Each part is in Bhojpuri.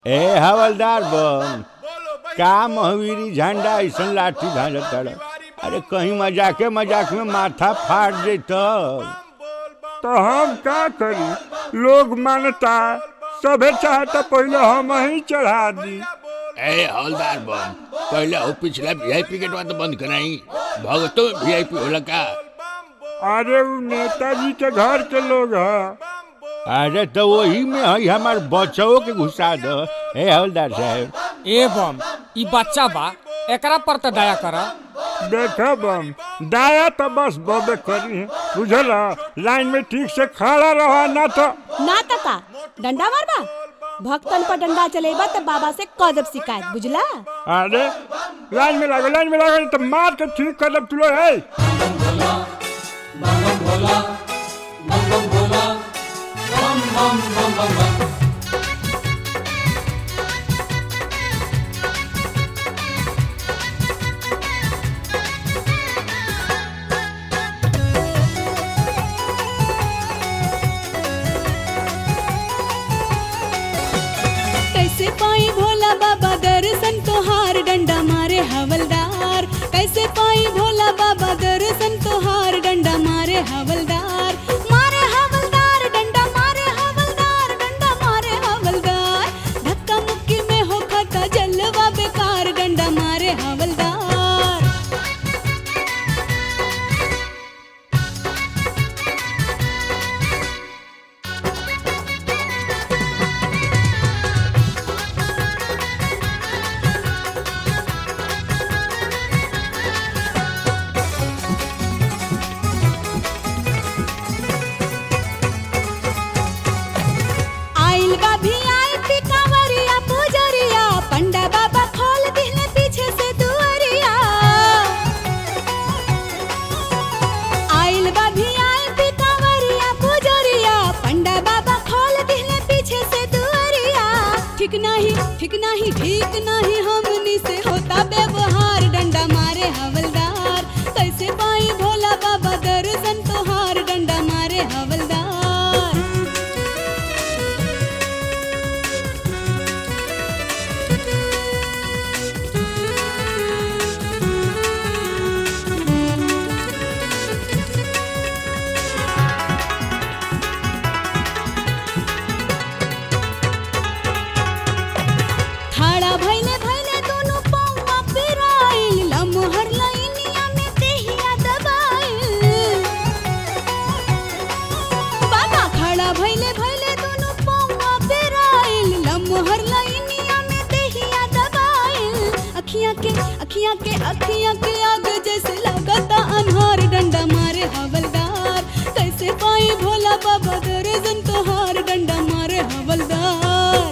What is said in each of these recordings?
ए हवलदार बम का महावीरी झंडा ऐसन लाठी भाजत ताड़ अरे कहीं मजाके मजाक में माथा फाट जेत तो हम का करी लोग मानता सभे चाहता पहले हम ही चढ़ा दी ए हवलदार बम पहले वो पिछला वीआईपी गेटवा तो बंद कराई भगतो में वीआईपी होला का अरे उ नेताजी के घर के लोग है अरे तो वही में है हमार बच्चों के घुसा दो ए हवलदार साहब ए बम ई बच्चा बा एकरा पर तो दया कर देखो बम दाया तो बस बबे करी है बुझल लाइन में ठीक से खड़ा रहा ना तो ना तका डंडा मारबा भक्तन पर डंडा चलेबा त बाबा से कदब शिकायत बुझला अरे लाइन में लागो लाइन में लागो नहीं तो मार के ठीक कर लब तुलो है कैसे पाई भोला बाबा दर्शन तोहार डंडा मारे हवलदार कैसे पाई भोला बाबा दर्शन तोहार डंडा मारे हवलदार मारे हवलदार डंडा मारे हवलदार डंडा मारे हवलदार धक्का मुक्की में हो खाता जलवा बेकार डंडा मारे हवलदार आइल बा भी आई पी कांवरिया पुजरिया पंडा बाबा खोल दिले पीछे से दुअरिया आइल बा भी आई पी कांवरिया पुजरिया पंडा बाबा खोल दिले पीछे से दुअरिया ठीक नहीं ठीक नहीं ठीक नहीं हमनी से होता व्यवहार डंडा मारे हवलदार कैसे पाई भोला बाबा दर्शन तोहार डंडा मारे हवलदार ठाड़ा भैले भैले दोनों पौवा पिराइल लमहर लाइनिया में देहिया दबाइल बाबा खड़ा भैले भैले दोनों पौवा पिराइल लमहर लाइनिया में देहिया दबाइल अखियां के अखियां के अखियां के आग जैसे लगता अनहार डंडा मारे हवलदार कैसे पाई भोला बाबा दर्जन तोहार डंडा मारे हवलदार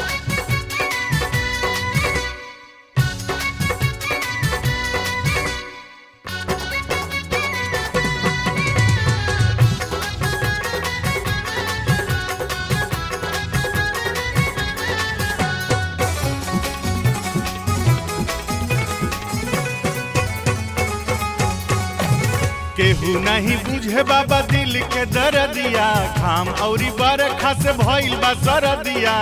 केहू नहीं बुझे बाबा दिल के दर्दिया घाम औरी बरखा से भइल बा सरदिया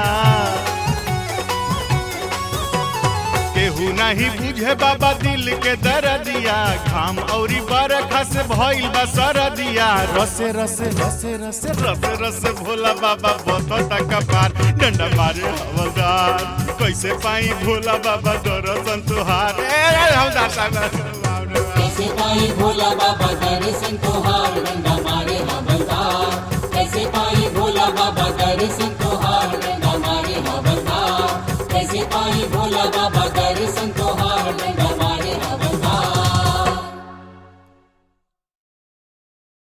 केहू नहीं बुझे बाबा दिल के दर्दिया घाम औरी बरखा से भइल बा सरदिया रसे रसे रसे रसे रसे रसे भोला बाबा बतता कपार डंडा मारे हवलदार कैसे पाई भोला बाबा दर्शन तुहार ए हवलदार साहब कैसे पाई भोला बाबा दर्शन तोहार डंडा मारे हवलदार कैसे पाई भोला बाबा दर्शन